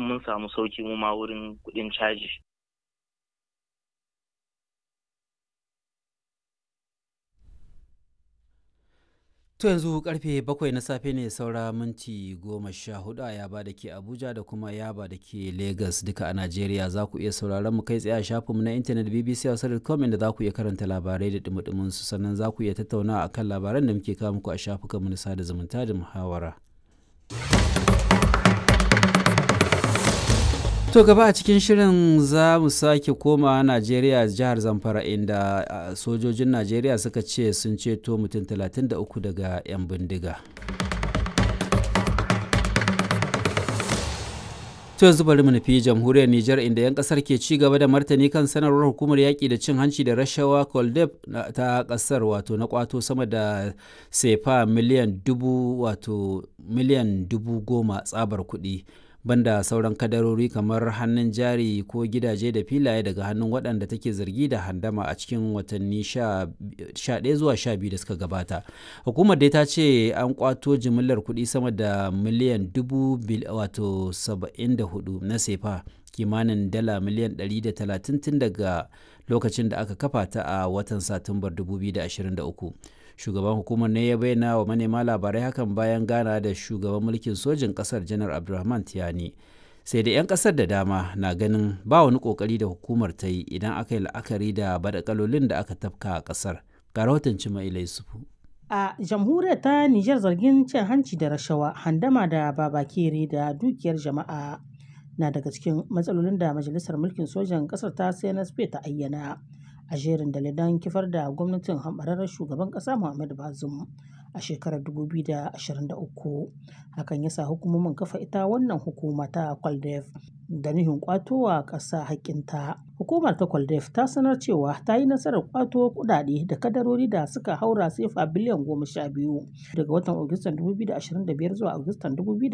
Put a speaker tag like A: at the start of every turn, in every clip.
A: mun samu sauki mu ma wurin kuɗin caji
B: To yanzu karfe bakwai na safe ne saura minti goma sha hudu a yaba da ke Abuja da kuma yaba da ke Lagos duka a Najeriya za ku iya sauraron mu kai tsaye a shafinmu na intanet BBC Hausa.com inda za ku iya karanta labarai da dumudumin su sannan za ku iya tattaunawa akan labaran da muke kawo muku a shafukanmu na sada zumunta da muhawara. To gaba a cikin shirin za mu sake koma Najeriya jihar Zamfara inda sojojin Najeriya suka ce sun ceto mutum 33 daga 'yan bindiga. To yanzu bari mu nufi jamhuriyar Nijar inda 'yan kasar ke ci gaba da martani kan sanarwar hukumar yaƙi da cin hanci da rashawa Koldeb ta kasar wato na kwato sama da sefa miliyan dubu wato miliyan dubu goma tsabar kuɗi. banda sauran kadarori kamar hannun jari ko gidaje da filaye daga hannun waɗanda take zargi da handama a cikin watanni 11 zuwa 12 da suka gabata hukumar dai ta ce an kwato jimillar kuɗi sama da miliyan dubu wato 74 na sefa kimanin dala miliyan 130 tun daga lokacin da aka kafa ta a watan satumbar 2023 shugaban hukumar ne ya bayyana wa manema labarai hakan bayan gana da shugaban mulkin sojin kasar janar abdulrahman tiyani sai da 'yan kasar da dama na ganin ba wani kokari da hukumar ta yi idan aka yi la'akari da badakalolin da aka tafka a kasar ga rahoton cima yusufu
C: a jamhuriyar ta nijar zargin cin hanci da rashawa handama da babakere da dukiyar jama'a na daga cikin matsalolin da majalisar mulkin sojan kasar ta cnsp ta ayyana a jerin dalilan kifar da gwamnatin hambararren shugaban ƙasa Muhammadu Bazum a shekarar 2023 hakan ya sa hukumomin kafa ita wannan hukuma ta kwaldef da nuhin kwatowa ƙasa haƙƙinta hukumar ta kwaldef ta sanar cewa ta yi nasarar kwato kudade da kadarori da suka haura sefa biliyan goma sha biyu daga watan agustan 2025 zuwa agustan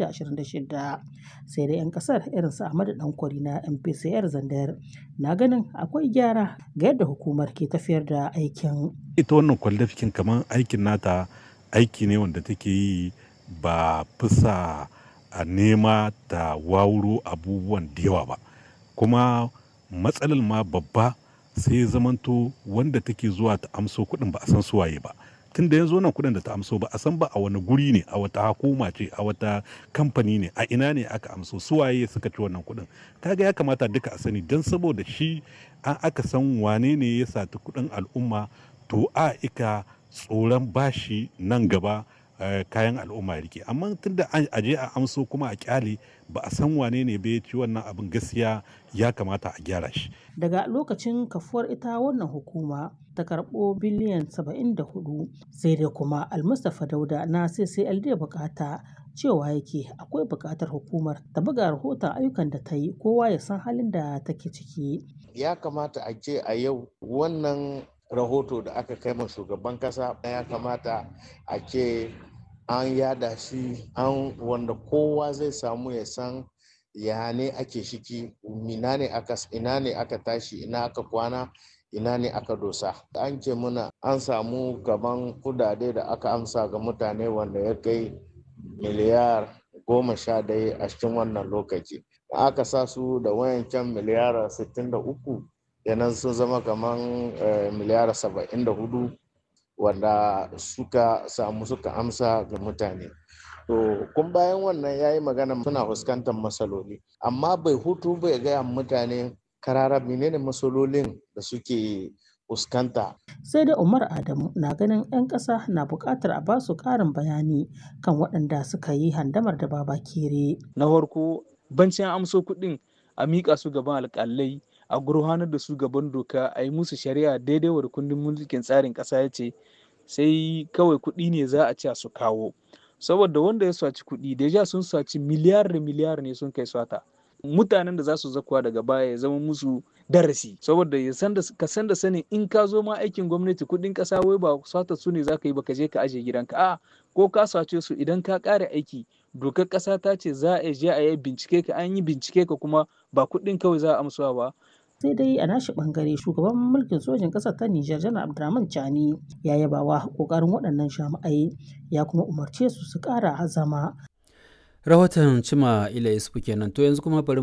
C: 2026 sai da 'yan kasar irin su ahmadu dankwari na mpcr zandar na ganin akwai gyara ga yadda hukumar ke tafiyar da aikin
D: ita wannan kwaldafikin kamar aikin nata aiki ne wanda take yi ba fisa a nema ta wawuro abubuwan da yawa ba kuma matsalar ma babba sai zamanto wanda take zuwa ta amso kuɗin ba a san suwaye ba tun da yanzu wannan kuɗin da ta amso ba a san ba a wani guri ne a wata hukuma ce a wata kamfani ne a ina ne aka amso suwaye suka ci wannan kuɗin kaga ya kamata duka a sani don saboda shi an aka san wane ne ya sati kuɗin al'umma to a ika tsoron bashi nan gaba kayan al'umma rike amma tunda a je a amso kuma a kyale ba a san wane ne bai ci wannan abin gaskiya ya kamata a gyara shi
C: daga lokacin kafuwar ita wannan hukuma ta karɓo biliyan 74 sai dai kuma almustapha dauda na ccld bukata cewa yake akwai buƙatar hukumar ta buga rahoton ayyukan da ta yi kowa ya san halin da take ciki
E: ya kamata a ce a yau wannan rahoto da aka kai ma shugaban kasa ya kamata a ce an yada shi an wanda kowa zai samu ya san ya ne ake shiki ina ne aka ina ne aka tashi ina aka kwana ina ne aka dosa an ce muna an samu gaban kudade da aka amsa ga mutane wanda ya kai miliyar goma sha daya a cikin wannan lokaci aka sa su da wayancan miliyar 63 yanan sun zama kamar miliyar 74 wanda suka samu suka amsa ga mutane to kun bayan wannan ya yi magana suna fuskantar matsaloli amma bai hutu bai gaya mutane karara menene matsalolin da suke fuskanta
C: sai da umar adamu na ganin 'yan ƙasa na buƙatar a basu ƙarin bayani kan waɗanda suka yi handamar da baba kere
F: na farko bancin amso kuɗin a miƙa su gaban alƙalai a gurhanar da su gaban doka a yi musu shari'a daidai wa kundin mulkin tsarin ƙasa ya ce sai kawai kuɗi ne za a ce su kawo saboda wanda ya saci kuɗi deja sun saci miliyar da miliyar ne sun kai swata mutanen da za su zakuwa daga baya ya zama musu darasi saboda ya san da ka san da sanin in ka zo ma aikin gwamnati kuɗin ƙasa wai ba swata su ne za ka yi ba ka je ka aje gidanka a ko ka sace su idan ka ƙara aiki dokar ƙasa ta ce za a je a yi bincike ka an yi bincike ka kuma ba kuɗin kawai za a amsuwa ba
C: sai dai a nashi bangare shugaban mulkin sojin ƙasar ta Nijar janar Abdurrahman Chani ya yaba wa kokarin waɗannan jami'ai ya kuma umarce su su ƙara azama.
B: Rahoton Cima Ila Isufu kenan to yanzu kuma bari